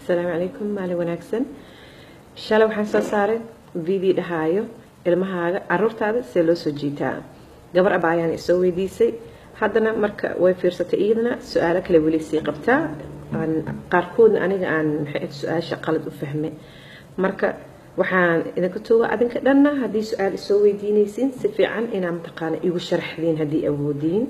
asalaamu calaykum maalin wanaagsan shalay waxaan soo saaray video dhahaayo ilmahaaga caruurtaada see loo soo jiitaa gabar aba ayaan isoo weydiisay haddana marka way fiirsatay iyadana su-aalo kale weli sii qabtaa qaarkoodna aniga aan maxay su-aasha qalad u fahmay marka waxaan idinka tuuga adinka dhanna haddii su-aal isoo weydiinaysiin si fiican inaa mataqaana igu sharaxdiin haddii awoodiin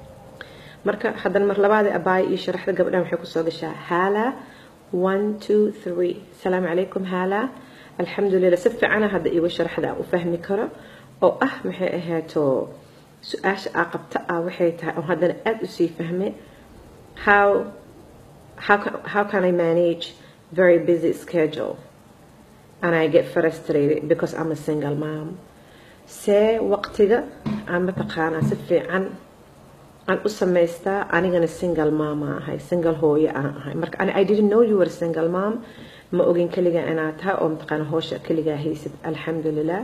marka haddana mar labaadii abaaya iyo sharaxda gabdhan waxay kusoo gashaa haala one two three asalaamu calaykum haala alxamdulilah si fiicana hadda igu sharaxda aan u fahmi karo oo ah maxay ahaato su-aasha aa qabta ah waxay tahay oo haddana aada usii fahmay how how can, how can I manage very busy schedule and I get frustrated because I'm a single mom see waqtiga aan mataqaanaa si fiican aan u samaystaa anigana single mama ahay single hooyo aan ahay marka I didn't know you were a single mom ma ogin keligaa inaad tahay oo mataqaana howsha keligaa haysid alxamdulilah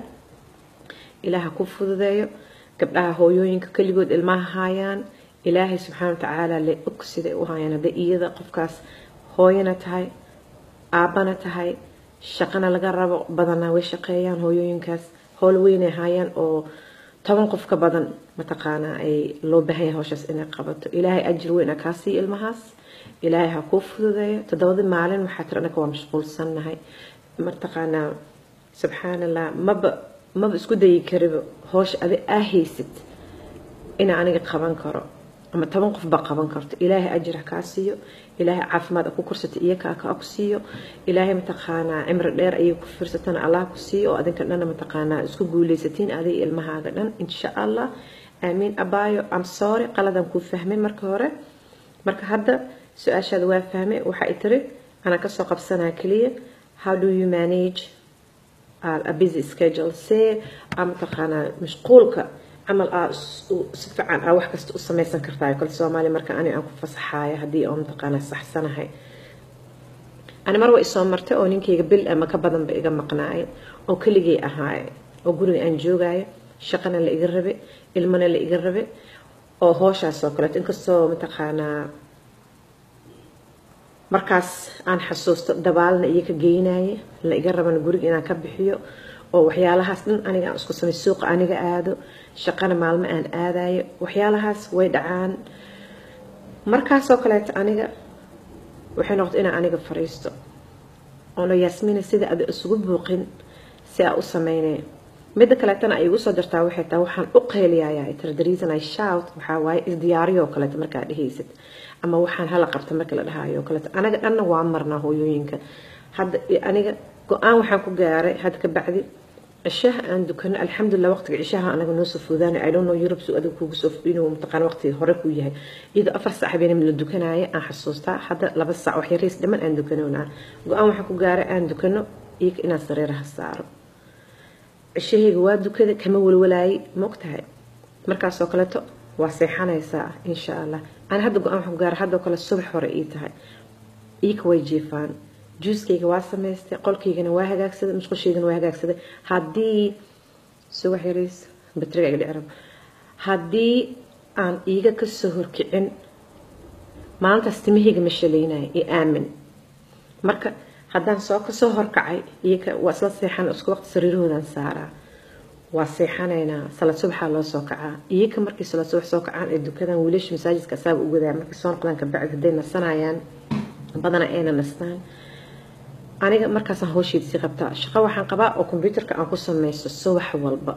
ilaaha ku fududeeyo gabdhaha hooyooyinka keligood ilmaha haayaan ilaahay subxaana watacaala le og siday u haayaan hadday iyada qofkaas hooyana tahay aabbana tahay shaqana laga rabo badanaa way shaqeeyaan hooyooyinkaas howl weynay haayaan oo toban qof ka badan mataqaanaa ay loo baahan yahay howshaas inay qabato ilaahay ajir weyn a kaa siiya ilmahaas ilaahay ha kuu fududeeyo toddobadii maalin waxaa tiri anaka waa mashquulsannahay mataqaanaa subxaan allah maba maba isku dayi kariba howsha adi aa haysid inaa aniga qaban karo ama toban qof ba qaban karto ilaahay ajir ha kaa siiyo ilaahay caafimaad ku kursata iyakaa ka ku siiyo ilaahay mataqaanaa cimri dheer ayay ku fiirsatana allah ku siiyo oo adinka dhanna mataqaanaa isku guuleysatiin adig ilmahaaga dhan insha allah aamiin abaayo am sorry qaladan kuu fahmay marka hore marka hadda su-aashaada waa fahmay waxa ay tiri anaa kasoo qabsanaa keliya how do you manage a busy schedule see aa mataqaanaa mashquulka camal aa si fiican aa wax kasta u samaysan kartaa kale soomaaliya marka ani aan ku fasaxaayo haddii oo mataqaanaa saxsanahay ani mar waa isoo martay oo ninkayga bil ama ka badanba iga maqnaayo oo keligay ahaaye oo guriga aan joogaayo shaqana la iga rabe ilmana la iga rabe oo hooshaas oo kaleeto inkastoo mataqaanaa markaas aan xasuusto dabaalna iyo ka geynaye la iga rabana guriga inaan ka bixiyo oo waxyaalahaas dhan aniga aan isku samay suuqa aniga aado shaqana maalmo aan aadayo waxyaalahaas way dhacaan markaasoo kaleeto aniga waxay noqota inaan aniga fariisto oona yaasmiina sida ada isugu buuqin si aa u sameynay midda kaleetana ay igu soo dartaa waxay tahay waxaan u qeyliyayaa tira the reason I shout waxaa waaye isdiyaariyoo kaleeto markaa dhehaysid ama waxaan hala qabta markii la dhahayo kaleeto anaga dhanna waa marnaa hooyooyinka hadda aniga go-aan waxaan ku gaaray hadda ka bacdi cishaha aan dukano alxamdulilah waqtiga cishaha anaga noo soo foodaanay i don't know europe suu adiga kugu soo inuu mataqaan waqtiga hore ku yahay iyadoo afar saac habeenimo la dukanaayo aan xasuustaa hadda laba saac wax yariis dhiman aan dukanoonaa go-aan waxaan ku gaaray aan dukano iyaga inaan sariiraha saaro cishahayga waa dukada kama walwalaayay ma ogtahay markaasoo kaleeto waa seexanaysaa insha allah aan hadda go-aan waxaan ku gaaray haddoo kale subax hore ii tahay iika way jiifaan juuskayga waa samaystay qolkaygana waa hagaagsaday musqushaygana waa hagaagsaday haddii subax yariis batriga iga dhicrab haddii aan iiga kasoo horkicin maalintaas timahayga ma shalaynaya iyo aamin marka haddaan soo kasoo horkacay iyaga waa isla seexan isku waqti sariirahoodan saaraa waa seexanaynaa salad subaxaa loo soo kacaa iyaga markii salad subax soo kacaan ee dukadan wiilasha masaajidka asaaba u wadaa markii soo noqdaan kabacdi hadday nasanayaan badana ayna nastaan aniga markaasaan howsheedisii qabtaa shaqo waxaan qabaa oo kombyuutarka aan ku samaysto subax walba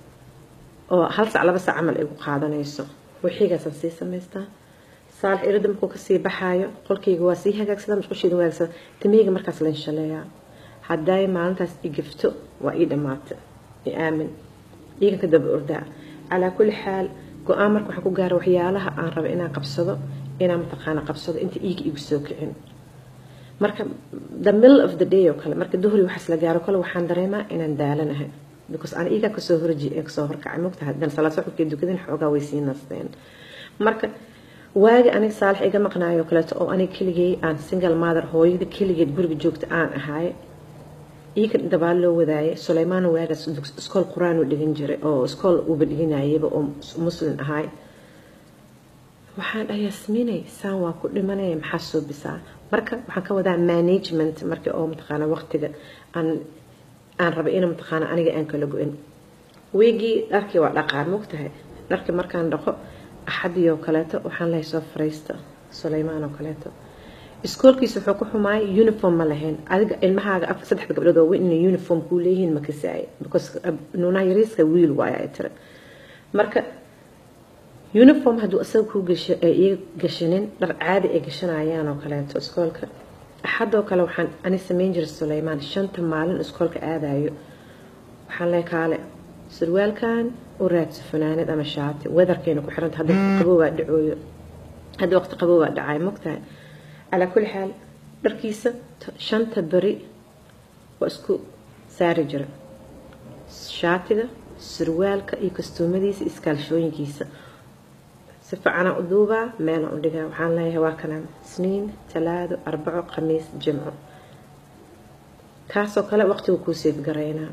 oo hal sac laba sac camal igu qaadanayso wixiigaasaan sii samaystaa saalax irada markuu kasii baxaayo qolkayga waa sii hagaagsada musqusheeda hagaagsada timahayga markaas la inshaleeyaa hadday maalintaas i gifto waa ii dhammaata i aamin iigan ka daba ordaa calaa kulli xaal go-aan marka waxaan ku gaara waxyaalaha aan raba inaan qabsado inaan mataqaana qabsado inta iiga igu soo kicin marka the middle of the day oo kale marka duhri waxaas la gaaro kale waxaan dareemaa inaan daalanahay because aan iigaa kasoo horji kasoo horkacay mogtahay haddana salaad suxubkii dukadin xoogaa way sii nasteen marka waagi aniga saalax iga maqnaayo kaleeto oo aniga keligay aan single mother hooyada keligeed guriga joogta aan ahay iika dabaal loo wadaaye suleymaan waagaas iskool qur-aan uu dhigan jiray oo iskool uuba dhiganayaba oo muslim ahay waxaan dhahay yasmiinay saan waa ku dhimanaya maxaa soo bisaa marka waxaan ka wadaa management markii oo mataqaana waqtiga aan aan raba ina mataqaana aniga aan kala go-in weygii dharkii waa dhaqaan mogtahay dharkii markaan dhaqo axadii oo kaleeto waxaan lahay soo fariista sulaymaan oo kaleeto iskoolkiisa wuxuu ku xumaayay uniform ma lahayn adiga ilmahaaga afar saddexda gabdhood oo inay uniform kuu leeyihiin ma kasaay because nuunaha yariiska wiil waaya ay tira marka uniform hadduu isaga kuu gasho ay ii gashanin dhar caadi ay gashanayaan oo kaleeto iskoolka axadoo kale waxaan ani samayn jiray sulaymaan shanta maalin iskoolka aadayo waxaan leey kaale surwaalkan u raadso fanaanad ama shaati weatherkeena ku xiranta hadda qaboobaa dhacooyo hadda waqti qaboobaa dhacay mogtahay calaa kulli xaal dharkiisa shanta beri waa isku saari jira shaatiga surwaalka iyo kastuumadiisa iskaalshooyinkiisa si fiicanaa u duubaa meelaan u dhigaa waxaan leeyahay waa kana isniin talaado arbaco khamiis jimco kaasoo kale waqtiga kuu seedgaraynaa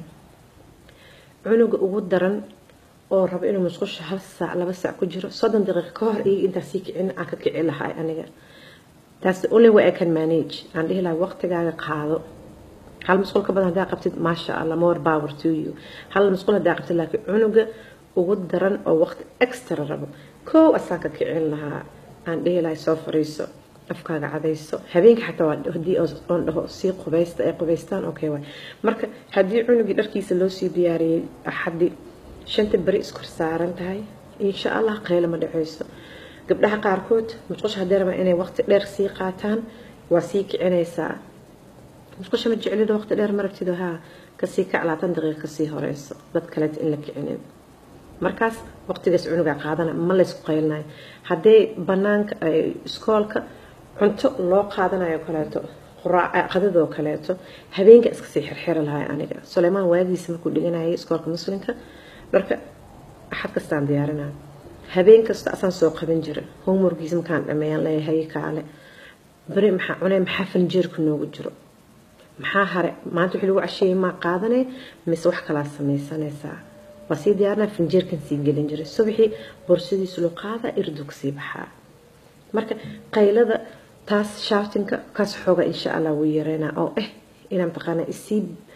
cunuga ugu daran oo rabo inuu musqusha hal saac laba saac ku jiro soddon daqiiqa ka hor iyaga intaa sii kicin aan ka kici lahay aniga taas only way I can manage aan dhihi lahay waqtigaaga qaado hal musqul ka badan haddaa qabtid maasha allah more power to you hal musqul haddaa qabtid laakiin cunuga ugu daran oo waqti extra rabo kow asaan ka kicin lahaa aan dhihi lahay soo fariiso afkaaga cadayso habeenka xataa waa haddii oon dhaho sii qubaysta ay qubaystaan okay waay marka haddii cunugii dharkiisa loo sii diyaariyey axaddi shanta beri iskor saaran tahay insha allah qaylo ma dhaceyso gabdhaha qaarkood musqusha haddii rabaan inay waqti dheer sii qaataan waa sii kicinaysaa musqusha ma jeclido waqti dheer ma rabtido haa kasii kac labaatan daqiiqa kasii horeyso dad kaleeta in la kicinin markaas waqtigaas cunugaa qaadana ma laysku qaylinayo haddee banaanka iskoolka cunto loo qaadanayo kaleeto qadadoo kaleeto habeenka iska sii xirxiri lahay aniga suleymaan waagiisa markuu dhiganayay iskoolka muslimka dharka axad kastaan diyaarinaa habeen kasta asaan soo qaban jira homeworkiisa markaan dhameeyaan leeyahay kaale beri maxaa cunay maxaa fanjeerku noogu jiro maxaa hare maanta wixii lagu casheeyay maa qaadanay mise wax kalaa samaysanaysaa waa sii diyaarinaa fanjeerkan sii gelin jiray subaxii borsadiisu loo qaada irdu kasii baxaa marka qaylada taas shaatinka kaas xooga insha allah wuu yareynaa oo eh inaa mataqaanaa isii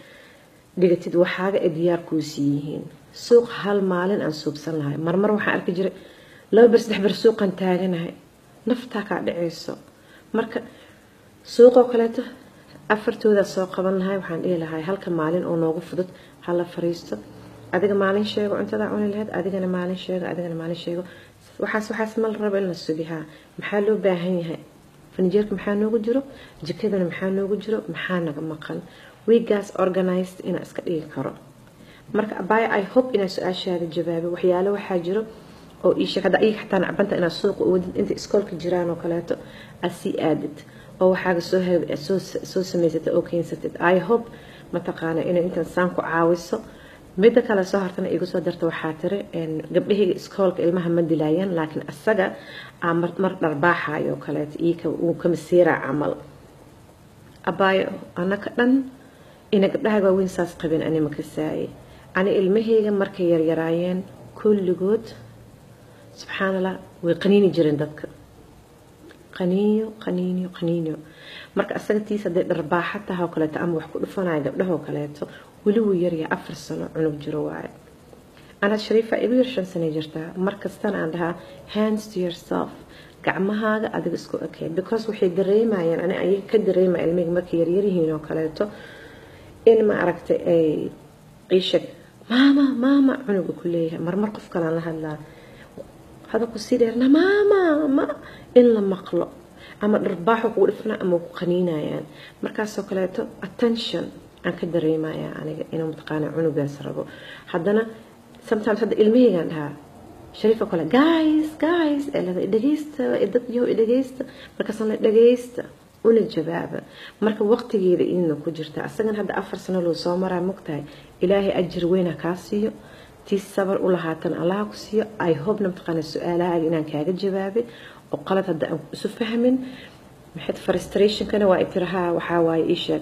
dhigatid waxaaga ay diyaar kuu sii yihiin suuq hal maalin aan suubsan lahay marmar waxaan arki jiray laba ber saddex ber suuqan taaganahay naftaa kaa dhacayso marka suuqoo kaleeto afartooda soo qaban lahay waxaan dhihi lahay halka maalin oo noogu fudud hala fariisto adiga maalin sheego cuntadaa cuni lahayd adigana maalin sheego adigana maalin sheego waxaas waxaas ma la rabo in la sugihaa maxaa loo baahan yahay fanjeerka maxaa noogu jiro jikadana maxaa noogu jiro maxaa naga maqan wiigaas organized inaa iska dhigi karo marka abaya i hope inaa su-aashaada jawaabo waxyaalo waxaa jiro oo iisheeg hadda iyaga xataa nacbanta inaad suuqa uwadid inta iskoolka jiraan oo kaleeto aad sii aadid oo waxaaga soo soo soo samaysatid oo keensatid i hope mataqaana inay intan saan ku caawiso midda kale soo hartana igu soo darta waxaa tiri gabdhahayga iskoolka ilmaha ma dilaayaan laakiin asaga aa mar dharbaaxayo oo kaleeto iyaka uu ka masiiraa camal abaayo anaka dhan ina gabdhahaga waaweyn saas qabin ani ma kasaaye ani ilmahayga markay yaryaraayeen kulligood subxaan allah way qaniini jireen dadka qaniinyo qaniinyo qaniinyo marka asaga tiis hadday dharbaaxa taha oo kaleeto ama wax ku dhufanaya gabdhahoo kaleeto weli wuu yaryahay afar sano cunug jiro waaye anaad shariifa igu yar shan sanay jirtaa markastana aan dhahaa hands to yourself gacmahaaga adiga isku ekay because waxay dareemayaan ani ayaga ka dareemaya ilmihii markay yaryaryihiin oo kaleeto in ma aragtay ay iishag maama maama cunuga ku leeyahay marmar qof kalaan la hadlaa hadalku sii dheerna maama ma in la maqlo ama dharbaaxu kugu dhifnaa ama ku qaniinayaan markaasoo kaleeto attention aan ka dareemayaa aniga inuu mataqaana cunugaas rabo haddana sometimes hadda ilmahaygaan dhahaa shariif oo kale guys guys ee lada dhegeysta dad yow dhegeysta markaasaan la dhegeysta una jawaaba marka waqtigeeda idina ku jirta asagan hadda afar sano loo soo maraa mogtahay ilaahay ajir weyna kaa siiyo tii sabar u lahaatan allaha ku siiyo i hopena mataqaana su-aalahaaga inaan kaaga jawaabay oo qalad hadda aan isu fahmin maxayd frustrationkana waa itirahaa waxaa waaye ii sheeg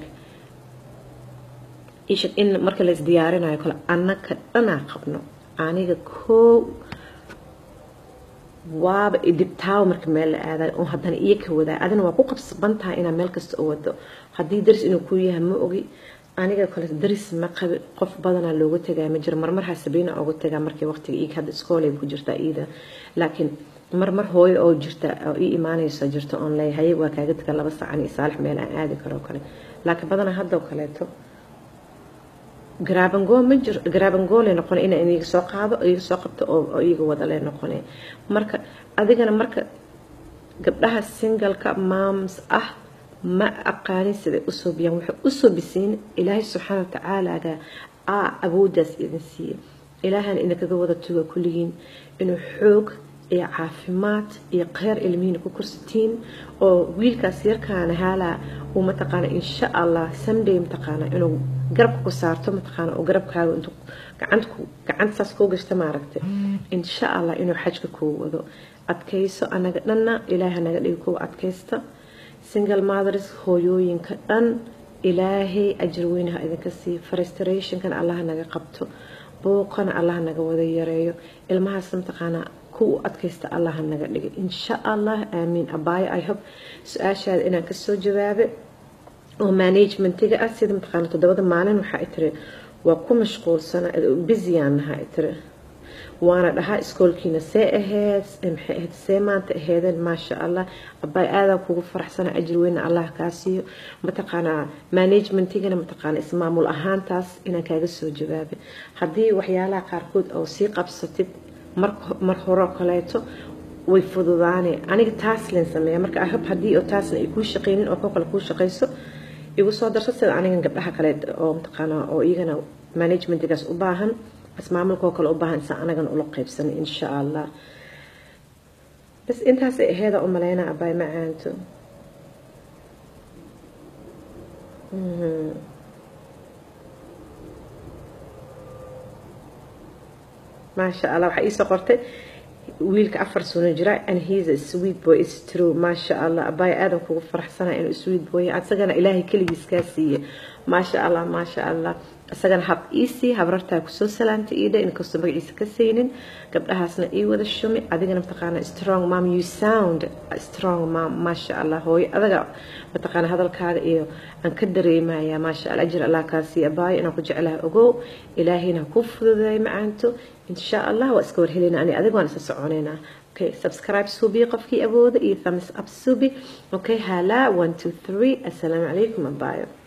ii sheeg in marka la isdiyaarinayo kale annaka dhanaa qabno aniga koow waaba idibtaawo marka meel la aadayo oo haddana iyo ka wadaa adina waa ku qabsaban tahay inaad meel kasta u wado haddii daris inuu ku yahay ma ogi aniga kale daris ma qabi qof badanaa looga tagaa ma jiro marmar hasabiina uga tagaa markii waqtiga iig hadda iskoolay ku jirtaa iida laakiin marmar hooyo oo jirta oo ii imaanayso jirta oon leeyahay waa kaaga taga laba sacan iyo saalix meel aan aadi karo kale laakiin badanaa haddoo kaleeto garaabangoo ma jiro garaabangoo lay noqona inaan iyaga soo qaado iyaga soo qabto oo iyaga wada lay noqonay marka adigana marka gabdhaha singalka maams ah ma aqaanin siday usoo biyaan waxay usoo bisiin ilaahay subxaana watacaalaga aa awooddaas idin siiye ilaahana idinkaga wada tuga kulligiin inuu xoog iyo caafimaad iyo kheyr ilmihiina ku korsatiin oo wiilkaas yarkaana haalaa uu mataqaana insha allah sunday mataqaana inuu garabka ku saarto mataqaana oo garabkaaga intuu gacantaku gacantasaas kuu gashta maaragtay insha allah inuu xajka kuu wado adkayso anaga dhanna ilaaha naga dhigi kuwa adkaysta single mothers hooyooyinka dhan ilaahay ajir weynaha idinka sii frustrationkan allah naga qabto booqana allah naga wada yareeyo ilmahaas mataqaanaa kuwa adkaysta allah naga dhigay insha allah aamiin abaayo i hope su-aashaada inaan kasoo jawaabe oo managementiga ah sida mataqaana toddobada maalin waxaa i tiri waa ku mashquulsana busiyaan nahaa i tiri waana dhahaa iskoolkiina see aheyd maxay ahayd see maanta aheedeen maasha allah abaay aadaa kugu faraxsana ajir weyna allah kaa siiyo mataqaanaa managementigana mataqaana ismaamul ahaantaas inaan kaaga soo jawaabay haddii waxyaalaha qaarkood oo sii qabsatid mar horeo kaleeto way fududaaneen aniga taas len sameeya marka ahab haddii oo taasna ay kuu shaqeynin oo koo kale kuu shaqeyso igu soo darso sida anigan gabdhaha kale oo mataqaanaa oo iyagana managementigaas u baahan ismaamulka oo kale u baahan isa anagana ula qeybsanay insha allah bas intaasay aheeda u maleynaa abaay macaanto maasha allah waxaa iisoo qortay wiilka afar sano jira and he's a sweet boy is true maasha allah abaay aadan kugu faraxsanaa inuu sweet boy asagana ilaahay keligiis kaa siiye maasha allah maasha allah isagana hab iisii habrartaa kusoo salaantay iidha inkastoo magaciisa ka saynin gabdhahaasna ii wada shumi adigana mataqaana strong mom you sound strong mom maasha allah hooyo adaga mataqaana hadalkaaga iyo aan ka dareemaya maasha allah ajir allah kaa siiya abaayo inaan ku jeclaha ogow ilaahayna ku fududeey macaanto insha allah waa iska warhelina ani adiga waan isa soconaynaa okay subscribe subi qofkii awooda iyo thumbs up subi okay halaa one two three assalaamu calaykum abaayo